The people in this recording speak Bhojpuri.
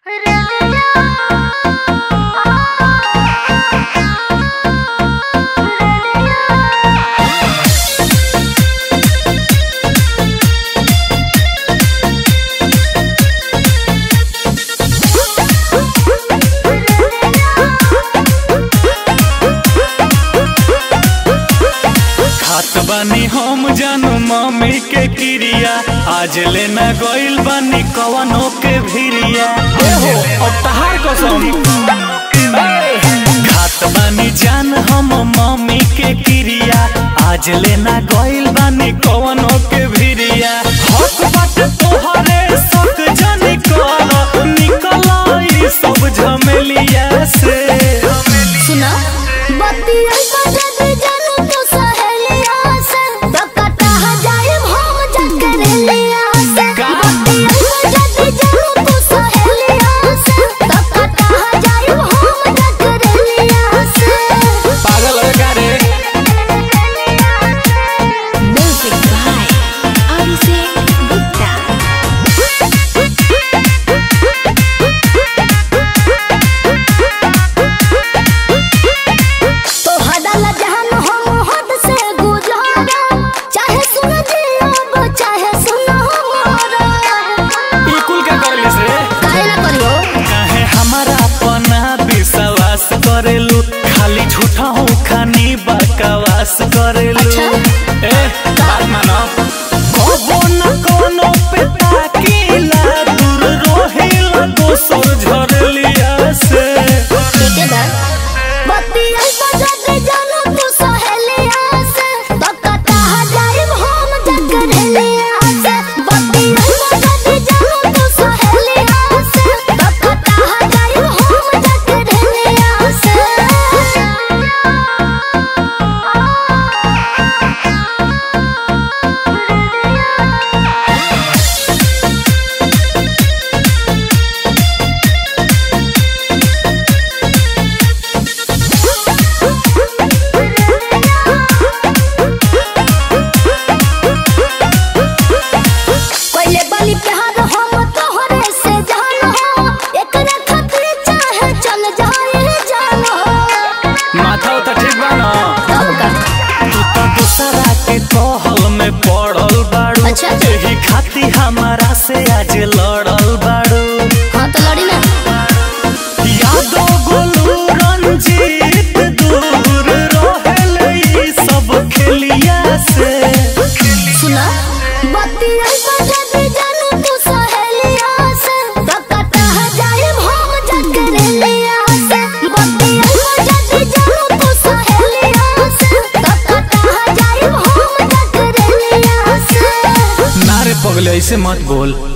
बानी हम जानू मम्मी के क्रिया आज लेना गइल बानी कवनो के भिरिया एहो अब तहार कसम खात बानी जान हम मम्मी के क्रिया आज लेना गइल बानी कवनो के भिरिया हक बात तोहरे सक जानी कर निकल ई सब झमेलिया से सुना बतिया बजत जानू तो सहेलिया से बकता जाए हम जकरेलिया से का? बतिया बजत जानू तो सहेलिया से बकता जाए हम जकरेलिया से पागल है का रे म्यूजिक बाय अभिषेक गुप्ता तो हदल जहन हम हद से गुजारा चाहे सुन जियो चाहे सुन हमारा ई कुल का करलिस रे काहे ना करियो काहे हमारा अपना विश्वास करेलू खाली झूठा हो खानी बकवास करेलू अच्छा। ए बात मानो कबो न कोनो पे ताकीला दूर रोहिला दोसर झरलिया से ठीक है दा बतिया बजत जानू तू सहेलिया से बकता जाए हम जकरेलिया से बतिया बजत जानू तू सहेलिया से बकता जाए हम जकरेलिया से कोइले बलि प्यार हम तोहरे से जान हो एकरा खातिर चाहे चल जाए जान हो माथा तो ठीक बा ना तब का तू तो दूसरा के कहल में पड़ल बाड़ू अच्छा। एही खाती हमारा से आज लड़ल बाड़ू हाँ तो लड़ी ना यादो गोलू रंजीत दूर रहेले ई सब खेलिया से सुना बतिया बजत जानू तू सहेलिया से बकता जाए हम जकरेलिया से बतिया बजत जानू तू सहेलिया से बकता जाए हम जकरेलिया से नारे पगले ऐसे मत बोल